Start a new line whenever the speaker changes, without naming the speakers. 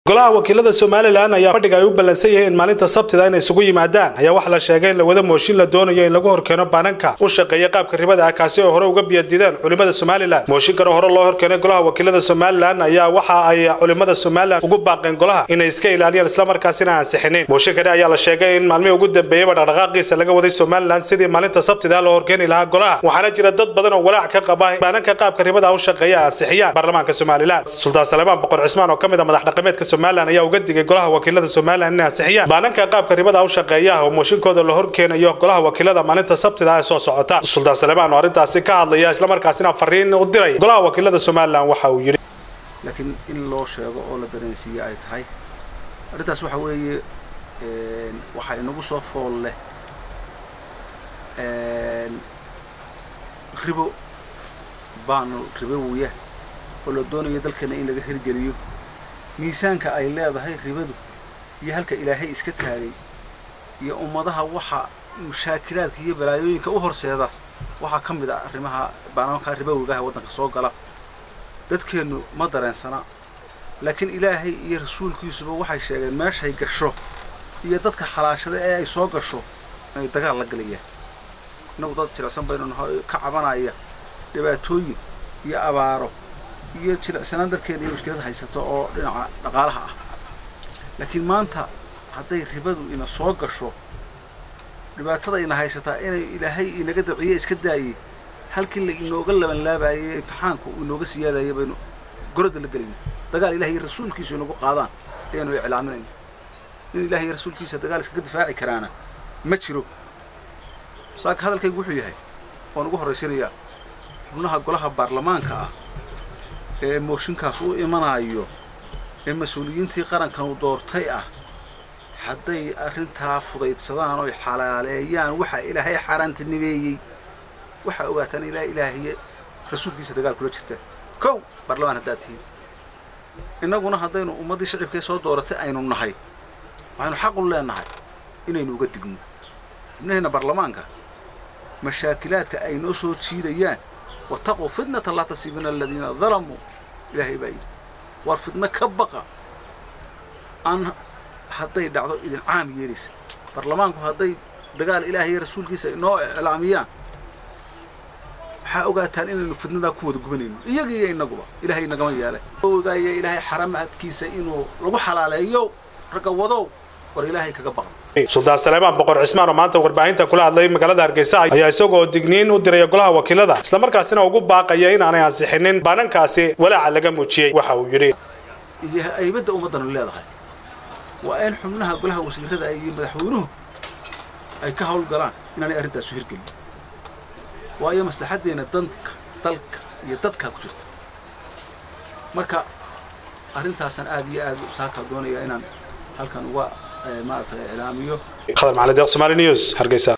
golaha wakiilada somalilan ayaa fadhiga ay u ballansan yihiin maalinta sabtida inay isugu yimaadaan ayaa waxaa la sheegay in lawada mooshin la doonayo in lagu horkeeno baananka u shaqeeya qaabka ribada ah kaasi oo hore uga biyadideen culimada somalilan mooshinkana hore loo horkeenay golaha wakiilada somalilan ayaa waxa ay culimada somalilan ugu baaqeen golaha inay iska ilaaliyaan islamarkaasina ansixinin mooshinkani ayaa la sheegay in maalmihii ugu dambeeyeyba dhaqdhaqaaqiisa laga waday somalilan sidii maalinta sabtida loo horkeeni lahaa golaha waxaana jira dad badan oo walaac ka qaba baananka qaabka ribada u shaqeeya ansixiyaan baarlamaanka somalilan sultaan salebaan boqor cismaan oo ka mid a madax dhaqameedka somalilan ayaa uga digay golaha wakiilada somalilan inay ansixiyaan baananka qaabka ribada u shaqeeya oo mooshinkooda la horkeenayo golaha wakiilada maalinta sabtida ee soo socota sultaan salebaan oo arrintaasi ka hadlaya islamarkaasina fariin u diray golaha wakiilada somalilan waxa uu yidhi
laakiin in loo sheego oo la dareensiiye ay tahay arrintaas waxa weeye waxaa inagu soo fool leh ribo baanu ribowiya oo la doonayo dalkeena in laga hirgeliyo miisaanka ay leedahay ribadu iyo halka ilaahay iska taagay iyo ummadaha waxa mushaakilaadka iyo balaayooyinka u horseeda waxaa ka mid ah arrimaha baanaanka ribowigaha waddanka soo gala dadkeennu ma dareensana laakiin ilaahay iyo rasuulkiisuba waxay sheegeen meeshay gasho iyo dadka xalaashada ee ay soo gasho inay dagaal la galayaan innagu dad jilicsan baynu ka cabanaya dhibaatooyin iyo abaaro iyo jilicsanaan dalkeena iyo mushkilad haysato oo dhinaca dhaqaalaha ah laakiin maanta hadday ribadu ina soo gasho dhibaatada ina haysataa inay ilaahay inaga dabciye iska daayey halkii la inooga labanlaabayay imtixaanku inooga siyaadaya baynu gorodda la gelayno dagaal ilahay iyo rasuulkiisu inagu qaadaan ayaanu iclaaminayno nin ilahay iyo rasuulkiisa dagaal iskaga difaaci karaana ma jiro saaka hadalkaygu wuxuu yahay waan ugu horraysanayaa xubnaha golaha baarlamaanka ah ee mooshinkaas u imanaayo ee mas-uuliyiintii qarankan u doortay ah hadday arrintaa fudaydsadaan oy xalaaleeyaan waxa ilaahay xaaraantinimeeyey waxaa ogaataan ilaa ilaahiye rasuulkiisa dagaal kula jirta kow baarlamaan haddaad tihiin innaguna haddaynu ummaddii shicibkee soo dooratay aynu nahay waxaynu xaqu leenahay inaynu uga digno xubnaheenna baarlamaanka mashaakilaadka ay noo soo jiidayaan wataquu fitnatan laa tasiibina aladiina dalamuu ilaahay baa yidhi war fidno ka baqa aan hadday dhacdo idin caam yeelaysa baarlamaanku hadday dagaal ilaahay iyo rasuulkiisa inoo iclaamiyaan waxaa ogaataan inaynu fidnadaa ku wada gubanayno iyaga iyo innaguba ilaahay nagama yeelay ogaaya ilaahay xaramahadkiisa inuu lagu xalaaleeyo ragga wadow war ilaahay kaga baqa
sultaan salebaan boqor cismaan oo maanta warbaahinta kula hadlay magaalada hargeysa ayaa isagoo digniin u diraya golaha wakiilada islamarkaasina ugu baaqaya inaanay ansixinin baanankaasi walaaca laga muujiyey waxa uu yidhi
iyo aybadda ummaddanu leedahay waa in xubnaha golaha wasiirada iyo madaxweynuhu ay ka hawlgalaan inaanay arrintaasu hirgelin waayo maslaxaddeenna danka dalka iyo dadkaa ku jirta marka arrintaasaan aad iyo aad saakaa doonaya inaan halkan uga maaragtay iclaamiyo
khadar macalin deeq somali news hargeysa